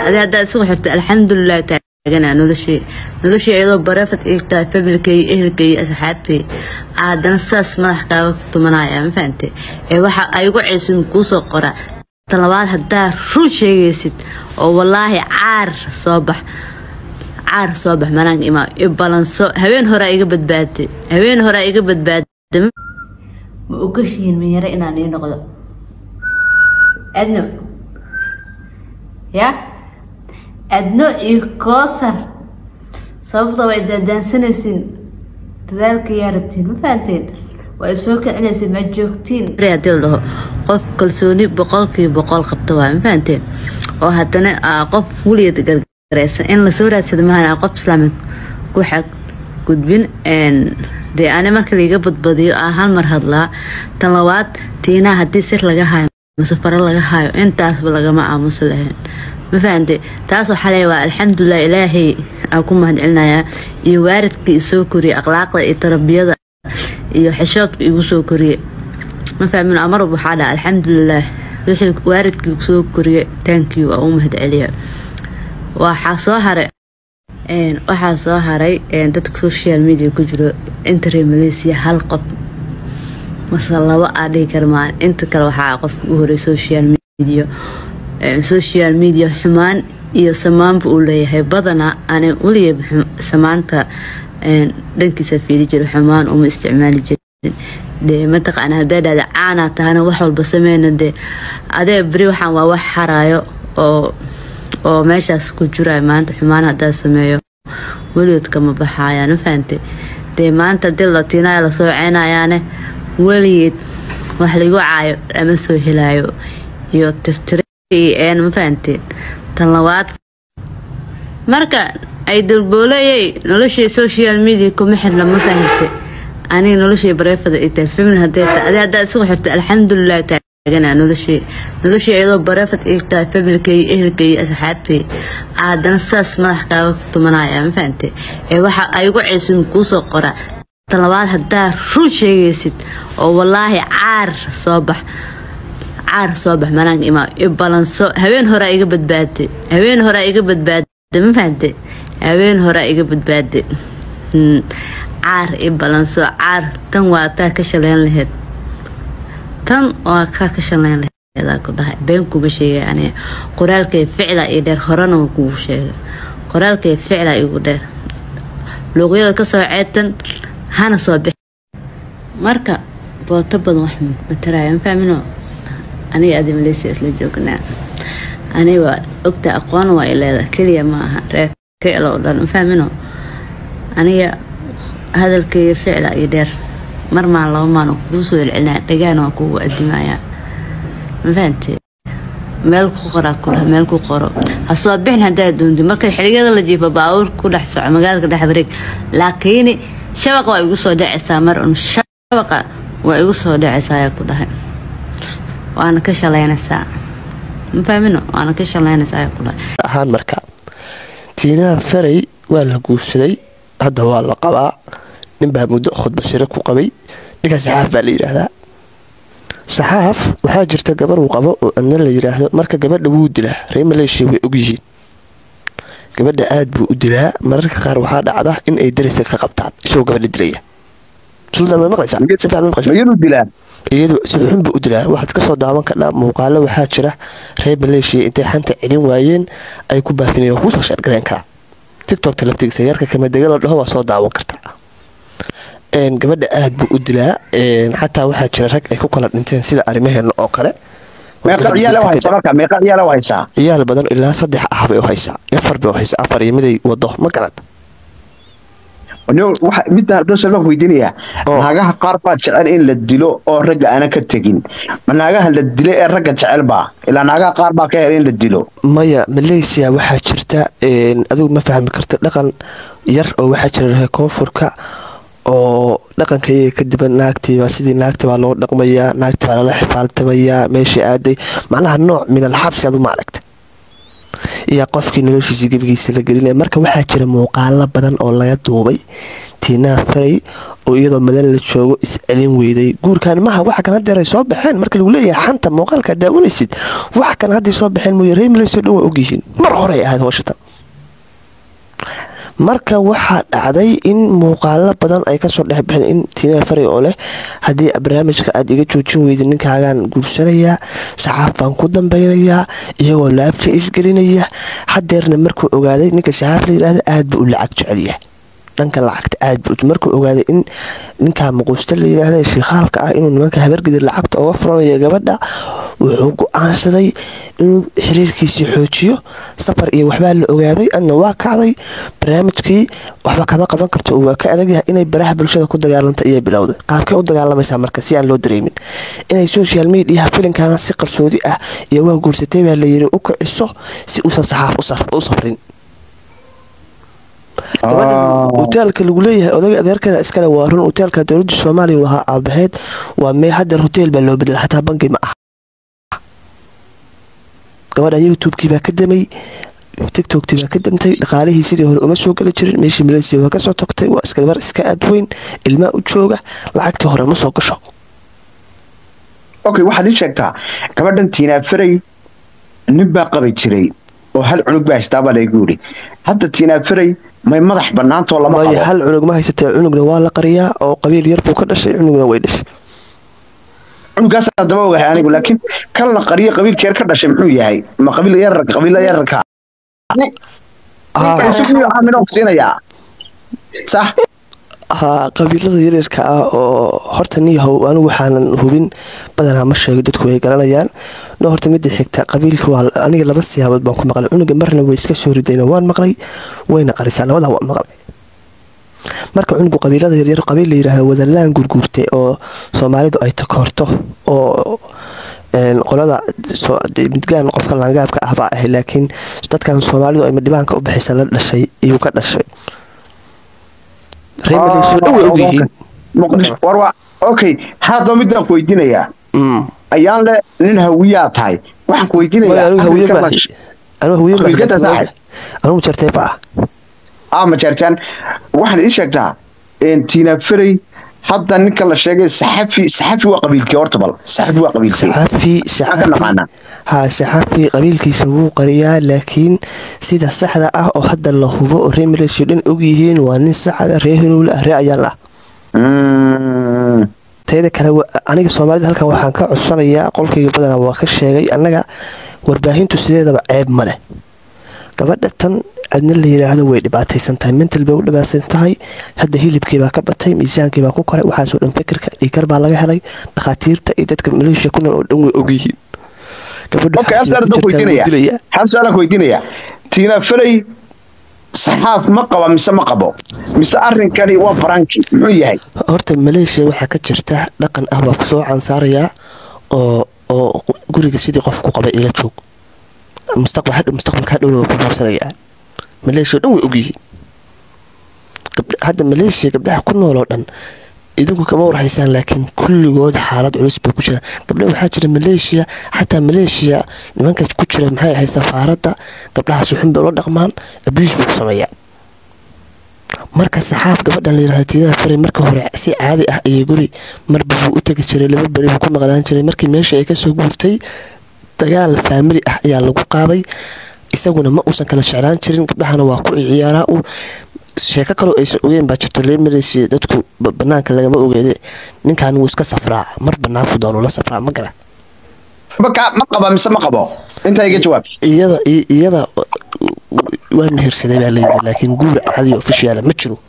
adi haddaa isugu xirta alxamdulilah taagana noloshii noloshii iyadoo bareefad ii tahay familkay ehelkay asxaabtay haddana saas madax kaaga tumanaya ma fahante ee waxa aygu ceysin kuusoo qora talabaad haddaa run sheegaysid oo wallaahi caar soo bax caar soo bax manaanka imaa i balanso habeen horaa iga badbaaday habeen horaa iga badbaaday ma ogashihiin minyaro inaan ii noqdo adno ya adno iyo koosar sababtoo way daadaansanaysiin dadaalka yaa rabtiin ma fahanteen waa soo kicinaysiin ma joogtiin hadii la dhaho qof kalsooni boqolkiiba boqol qabta waa ma fahanteen oo haddana qof weligeed gargaraysan in lasoo raadsado maahan qof islaamid ku xag gudbin dee ani marka laiga badbadiyo ah hal mar hadlaa tan labaad tiinaa haddii sir laga hayo mase faro laga hayo intaasba lagama aamusi lahayn ma fahante taas waxaa leeya waa alxamdulilah ilaahay aa ku mahadcelinayaa iyo waaridkii isoo koriyey akhlaaqda iyo tarbiyada iyo xishoodka igu soo koriyey ma fahmin amarub waxaa dhaha alxamdulilah wixii waaridkii soo koriyey taankiyu aa u mahadceliya waxaa soo haray waxaa soo haray dadka social media ku jiro intare malaysia hal qof mase laba aa dhihi karmaan inta kale waxaa qof u horay social media social media xumaan iyo samaanba uu leeyahay badanaa ana weligeeba samaanta dhankiisa fiili jira xumaan uma isticmaali jirin dee mataqaana hadday dhahda caanaa tahana wax walba sameyna dee adee beri waxaan waa wax xaraayo oo oo meeshaas ku jirayo maanta xumaan haddaa sameeyo weligood kama baxayaan ma fahante dee maanta hadii latiinaya lasoo ceynayaane weligeed wax lagu caayo ama soo helaayo iyo tirtire een ma fahanteen tan labaad marka ay dalbooleyay noloshii social media kuma xirna ma fahante aniga noloshii bareefada ay tahay famil hadee tahay adi haddaa isugu xirta alxamdulilah taagana noloshii noloshii iyadoo bareefad ay tahay familkay ehelkay asxaabtay haddana saas madax kaaga tumanaya ma fahante ee waxa aygu ceysin kuusoo qora tan labaad haddaa run sheegaysid oo wallaahi caar soo bax caar soo bax manaanka imaa i balanso habeen horaa iga badbaaday habeen horaa iga badbaaday ma fahante habeen horaa iga badbaaday caar i balanso caar tan waa taa ka shaleyn laheyd tan waa kaa ka shaleyn laheyd ku dhahay been kuma sheegay aniga qoraalkay ficla iyo dheer horena waa kugu sheegay qoraalkay ficla igu dheer luuqyada kasoo ceetan hana soo bix marka booto badan wax mataraya ma fahmino aniga adi maleysia isla joognaa aniga waa ogta aqoon waa ileeda keliya ma aha reer kelo o dhan ma fahmino aniga hadalkayga ficla iyo dheer mar maan laba maan kuu soo celcelinaa dhagaana waa kugu adimayaa ma fahante meel ku qoraa kula meel ku qoro ha soo bixin haddaa doonti marka xiliyada la jiifo baabuur ku dhex soco magaalka dhex wareeg laakiin shabaqa waa igu soo dhacaysaa mar un shabaqa waa igu soo dhacaysaa ayaa ku dhahay waana ka shalaynaysaa ma fahmino waana ka shalaynaysaa ayaa ku dhahay ahaan marka tiinaha faray waa la guursaday hadda waa la qabaa ninbaa muddo khudba sire ku qabay ninkaa saxaaf baa la yidhaahdaa saxaaf waxaa jirta gabar uu qabo oo adna la yidhaahdo marka gabadha wuu dilaa reer maleeshiya way ogyihiin gabadha aad buu u dilaa mararka qaar waxaa dhacda in ay daraysa ka qabtaan isagoo gabadha dilaya iyadu si xun buu u dilaa waxaad kasoo daawan kadhaa muuqaalo waxaa jira reer maleeshiya intay xanta celin waayeen ay ku baafinayeen waa kuusoo sheergareen karaa tictokta laftigiisa yarka kamadega la dhaho waa soo daawan kartaa gabadha aad buu u dilaa xataa waxaa jira rag ay ku kala dhinteen sida arrimaheena oo kale ciyaal badan ilaa saddex ah bay u haysaa afar bay u haysaa afar iyo miday wado ma garad midaan baan weydiinayaa naagaha qaar baa jecel in la dilo oo ragga aana ka tegin ma naagaha la dila ee ragga jecel baa ilaa naagaha qaar baa ka hela in la dilo maya malaysia waxaa jirta adigu ma fahmi karta dhaqan yar oo waxaa jira reer koonfurka oo dhaqanka iyaga kadiban naagtii waa sidii naagta baa loo dhaqmayaa naagta baa lala xifaaltamayaa meesha aaday macnaha nooc min alxabsi adu ma aragta iyo qofkii noloshiisa gebigiisa la gelinaya marka waxaa jira muuqaalo badan oo laga duubay tiinaa faray oo iyadoo madan la joogo iscelin weyday guurkan maha waxa kan hadeer ay soo baxeen marka lagu leeyahay xanta muuqaalka daawanaysid waxa kan hadday soo baxeen mooye reemileyso dhan waa ogyihiin mar horey ahayd howshatan marka waxaa dhacday in muuqaalo badan ay kasoo dhex baxeen in tiinaa faray oo leh haddii barnaamijka aad iga joojin weyda ninkaagaan guursanayaa saxaaf baan ku dambeynayaa iyagoo laabta isgelinaya hadeerna markuu ogaaday ninka saxaaf la yidhaahda aad buu u lacag jecelyahay dhanka lacagta aad buu markuu ogaaday in ninkaa maquusta la yidhaahda shiikhaalka ah inuu nimanka habargida lacagta oga furanayo gabadha wuxuu go-aansaday inuu xiriirkiisii xoojiyo safar iyo waxbaa la ogaaday adna waa kacday barnaamijkii waxba kama qaban karto waa ka adagyahay inay baraha bulshada ku dagaalanta iyo bilowday qaabkay u dagaalamaysaa marka si aan loo dareemin inay social mediaha filinkaana si qarsoodi ah iyo waa guursatay baa layiri u kiciso si uusan saxaaf u safrin hoteelka lagu leeyahay odaga adeerkeeda iskale waa run hoteelka dowladda soomaaliya lahaa aabaheed waa mee hadeer hoteel baa loo bedela xataa bangi ma ah gabadha youtubekii baa ka damay tictoktii baa ka damtay dhaqaalihii sidii hore uma soo geli jirin meeshii maleysiya waa kasoo tagtay waa iska gabar iska aadweyn ilmaa u jooga lacagtii hore ma soo gasho okay waxaad ii sheegtaa gabadhan tiinaa faray nin baa qabi jiray oo hal cunug baa haystaabaa laygu yidhi hadda tiinaa faray may madax bannaantoo lama waayo qabo hal cunug ma haysatee cunugna waa la qariyaa oo qabiil yar buu ka dhashay cunugna way dhashay cunugaasaan daba ogahay anigu laakiin kan la qariyo qabiilkeer ka dhashay muxuu yahay ma qabiil yararka qabiila yararka minoo siinayaa sax haa qabiilada yaryarka ah oo horta niyahow anigu waxaanan hubin badanaa ma sheego dadku way garanayaan no horta midda xigta qabiilka waa aniga laba siyaabood baan ku maqlay cunuga marna way iska soo ridayna waan maqlay wayna qarisaa labadaa waan maqlay marka cunugu qabiilada yaryar qabiil la yidhaahdo wadalaan gurguurtay oo soomaalidu ay takoorto oo qolada midgaan qofka laangaabka ah baa ahay laakiin dadkan soomaalidu ay madhibaanka u bixisa la dhashay iyuu ka dhashay reemileyso dhan way ogyihiin muqdisho war waa okay haddaba midaan ku weydiinayaa ayaan le nin hawiyaa tahay waxaan ku weydiinayaa anigu hawiye Afrika baa ma- anigu hawiye baa Qabiilkada saaxib. anigu jartay baa ah ma jeertaan waxaad ii sheegtaa een, tiina faray hadda ninka la sheegay saxafi saxafi waa qabiilkii horta bal saxafi waa qabiilkii saxafi Maxaan ka naqaanaa? haa saxafi qabiilkiisa wuu qariyaa laakiin sida saxda ah oo hadda la hubo oo reer maleeshiya dhan ogyihiin waa nin saxda reer hirowle ah reer ayaan ah Mm. teeda kale wa- aniga soomaalida halkan waxaan ka codsanayaa qolkayga badanaa waa ka sheegay annaga warbaahintu sideedaba ceeb ma leh gabadha tan adna la yidhaahdo way dhibaataysan tahay mental bay u dhibaataysan tahay hadda hilibkii baa ka batay miisaankii baa ku koray waxaasoo dhan fikirka dhiikar baa laga helay dhakhaatiirta iyo dadka maleeshiya ku nool oo dhan way ogyihiin gabadhu okay hal xabsiga su'aal ku haddaan ku jirtaa wuu weydiinayaa dilayaa hal su'aalaan ku weydiinayaa tiina faray saxaaf ma qaba mise ma qabo mise arrinkani waa baranki muxuu yahay horta maleeshiya waxaa ka jirta dhaqan ah baa kusoo cansaarayaa oo oo guriga sidii qofku qabay ila joog mustaqbal hadhow mustaqbalka hadhowna waa ku guursanayaa maleeshiya dhan way ogyihiin Gabdha- hadda maleeshiya gabdhaha ku nool oo dhan idinku kama warhaysaan laakiin kulligood xaalad culus bay ku jiraan gabdha waxaa jira maleeshiya xataa maleeshiya nimanka ku jira maxay ahayd safaaradda gabdhahaas xun bay ula dhaqmaan abuus bay ku sameeyaan marka saxaaf gabadhan la yidhahda tiinaha faray marka hore si caadi ah ayay guri marba buu u tegi jiray laba beri buu ku maqnaan jiray markii meesha ay kasoo guurtay dagaal faamili ah ayaa lagu qaaday isaguna ma uusan kala jeclaan jirin gabdhahana waa ku ciyaaraa uu sheeko kaloo aysan ogeyn baa jirto leemaraysi dadku ba- banaanka lagama ogeede ninkan wuu iska safraa mar banaanku doonuu la safraa ma gara ma ka- ma qaba mise ma qabo intaa iga jawaab iyada i- iyada waa mehersaday baa layidhi laakiin guur caadi ofishiyaala ma jiro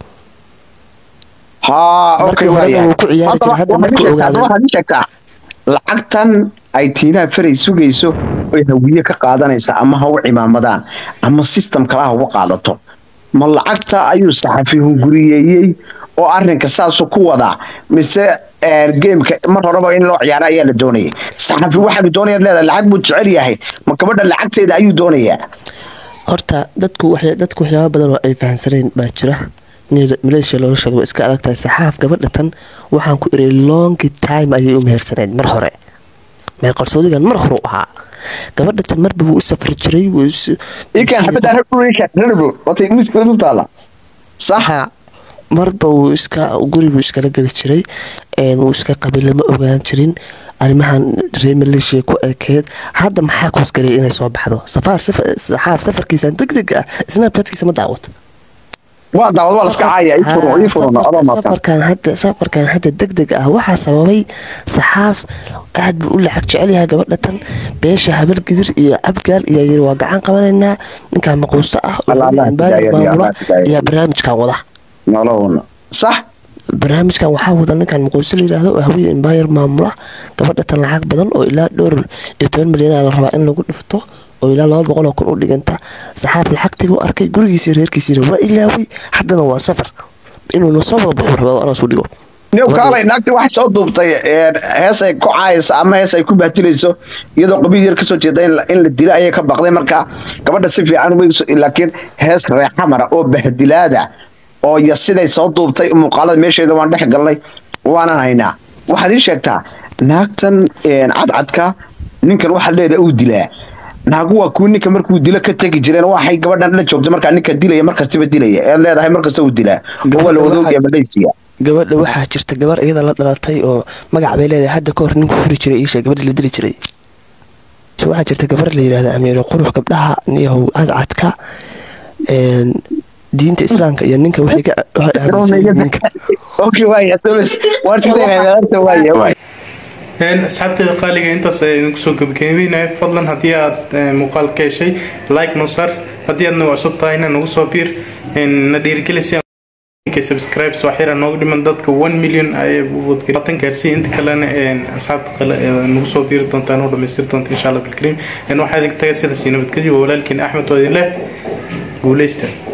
haa Markii okay horena waayahay. wuu ku ciyaari jiray, hadda waxaad markuu ii sheegtaa- ogaaday- waxaad ii sheegtaa lacagtan ay tiinaha faray sugayso oy hawiye ka qaadanaysa ama ha u cimaamadaan ama system kale ha uga qaadato ma lacagta ayuu saxafi hunguriyeeyey oo arrinka saasuu ku wadaa mise eh, geemka mar horeba in loo ciyaara ayaa la doonayay saxafi waxaanu doonayaad leedahay lacag buu jecel yahay ma gabadha lacagteeda ayuu doonayaa horta dadku waxya- dadku waxyaaba badan oo ay fahansaneen baa jira Ni- maleeshiya noloshooda waa iska adag tahay saxaaf gabadha tan waxaan ku iray long time ayay u mehersaneed mar hore meel qarsoodigan mar hore u ahaa gabadha tan marba wuu u safri jiray wuu is- ikan xabadda rarable watay miska dul taala sax Haa, marba wuu iska guriguu iskala geli jiray wuu iska qabay lama ogaan jirin arrimahan reer maleeshiya ku ekeed hadda maxaa kuusgaraya inay soo baxdo safaar saxaaf safarkiisan deg deg ah snapchatkiisa ma daawata waa daawad waa laska caaya ii furan ii furan adoo maadsan safarkan hadda safarkan hadda deg deg ah waxaa sababay saxaaf aad buu u lacag jecel yahay gabadha tan beesha habar gidir iyo abgaal iyo yiri waa gacan qabanaynaa ninkan maquusto ah oo Allah, Allah, embaayar hidayah, maamula Allah, hidayah. ayaa barnaamijkan wada nolowna sax barnaamijkan waxaa wada ninkan maquusto la yiraahdo oo hawiye embaayar maamula gabadha tan lacag badan oo ilaa dhowr iyo toban milyan la rabaa in lagu dhifto oo ilaa laba boqol oo kun u dhiganta saxaab lacagtii u arkay gurigiisii reerkiisiina waa ilaaway haddana waa safar inuuna soo wada baxuu rabaa aroos u dhigo niw kaalay naagti waxay soo duubtay een, hees ay ku caayayso ama hees ay ku bahdilayso iyadoo qabiil yar kasoo jeeda in la- in la dilo ayay ka baqday marka gabadha si fiican umegso laakiin hees reexamara oo bahdilaada oo iyo siday soo duubtay muuqaalada meesheeda waan dhex galnay waanan haynaa waxaad ii sheegtaa naagtan een, cadcadka ninkan waxaa leedahay uu dilaa naagu waa kuwi ninka markuu dilo ka tegi jireen waxay gabadhan la joogto markaa ninka dilaya markastaba dilaya eed leedahay markasta uu dilaa oo waa la wadoogiya malaysiya gabadha waxaa jirta gabar iyada la dhalatay oo magac bay leedahay hadda ka hor ninku furi jiray iisha gabadha la dili jiray se waxaa jirta gabar la yidhahda amiiro qurux gabdhaha niyahow cadcadka een, diinta islaamka iyo ninka waxay ka waxay aaminsan yihiin ninka اوكي واي اتوبس وارتدي غيرت واي واي Een, asxaabteeda qaaliga intaas ayaan idinku soo gabagabeynaya fadlan haddii aad eh, muuqaal ka heshay like noo sar haddii aad nagu cusub tahayna nagu soo biir een, na dhiirigelisi subscribes waa xira noogu dhiman dadka 1 million ay wadatan gaarsiiya inta kalena een, asxaabta kale ee nagu soo biiri doontaan oo dhamaystir doonta insha allah bilkariim waxaa idin taga sidaas iyo nabadgelyo waa walaalkiin axmed oo idin leh guuleysta